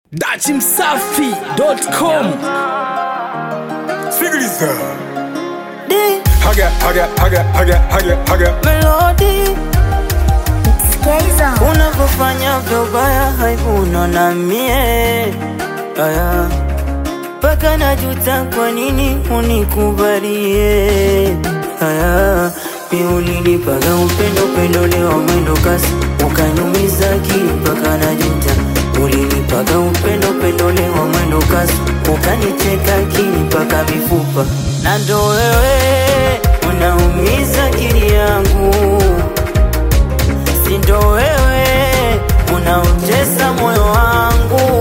dachimsafi.com Sikiliza. D Haga, haga, haga, haga, haga, haga. melody Skaiza. unavyofanya vyobaya haivuna na mie aya mpaka najuta kwa nini unikubalie aya mi ulinipaga upendo upendo leo mwendo kasi ukanyumiza akili mpaka najuta ulinipaga upendo upendo leo mwendo kasi ukaniteka akili mpaka mifupa na ndo wewe unaumiza akili yangu sindo wewe unaotesa moyo wangu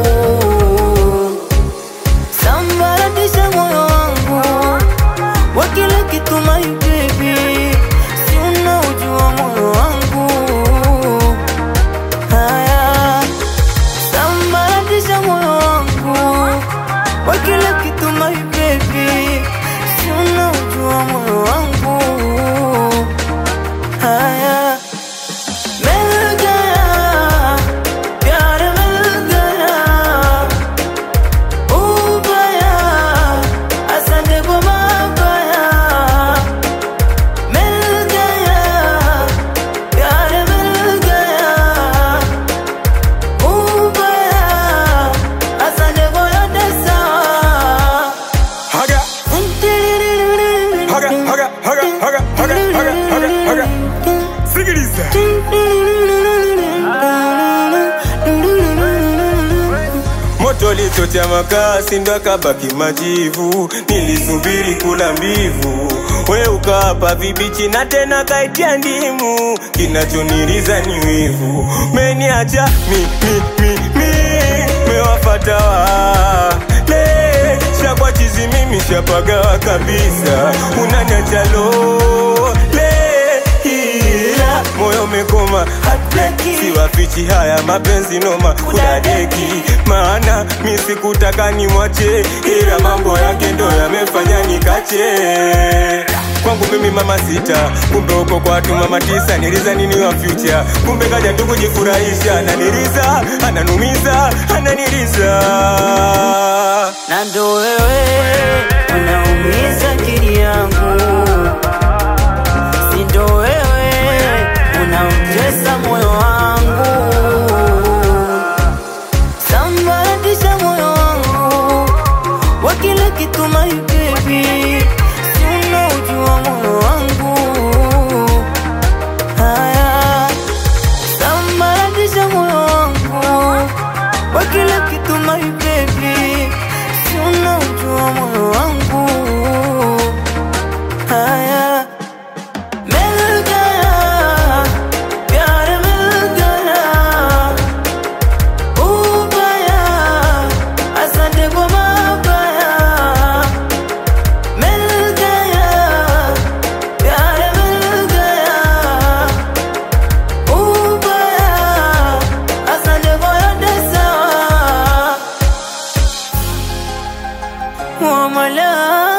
sambaratisha moyo wangu wa kila kitu my baby si unaujua moyo wangu haya sambaratisha moyo wangu wa kila kitu my baby si unaujua moyo wangu haya मिल गया प्यार मिल गया उबया असंग गुमा गया मिल गया प्यार मिल गया उबया असंग गोया दसा Haga, haga, haga, haga, haga, haga, haga, haga, haga. Sikiliza. Moto lichocha makaa sindo akabaki majivu, nilisubiri kula mbivu, we ukawapa vibichi na tena kaitia ndimu, kinachoniriza ni wivu, meniacha mi mi mi mi, mewafata wale shakwa chizi mimi shapagawa kabisa, unaniacha lole ila moyo umekoma Heartbreaking. siwafichi haya mapenzi noma kudadeki maana mi sikutaka nimwache ila mambo yake ndo yamefanya nikache kwangu mimi mama sita kumbe uko kwa watu mama tisa niliza nini wa future kumbe kaja tu kujifurahisha ananiliza ananumiza ananiliza na ndo wewe unaumiza akili yangu, si ndo wewe unautesa moyo wangu, sambaratisha moyo wangu wa kila kitu my baby, si unaujua moyo wangu haya sambaratisha moyo wangu wa kila kitu my baby, si unaujua moyo wangu haya मिल गया प्यार मिल गया उबया असंग गुमा गया मिल गया प्यार मिल गया उबया असंग गोया दसा Wamala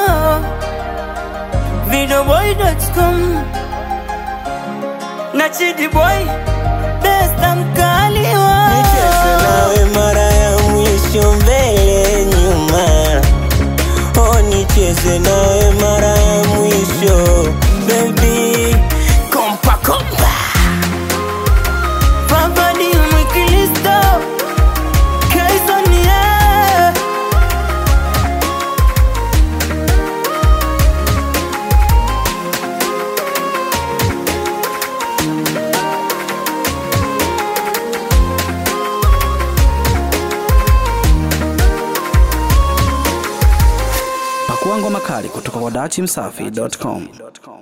Videoboy.com Na Chidi Boy Besta mkaliwa Nicheze nawe mara ya mwisho mbele nyuma, oh nicheze nawe mara ya mwisho baby, kompa kompa Papa ni mwikilisto Kaisoni yeah pakua ngoma kali kutoka kwa dachimsafi.com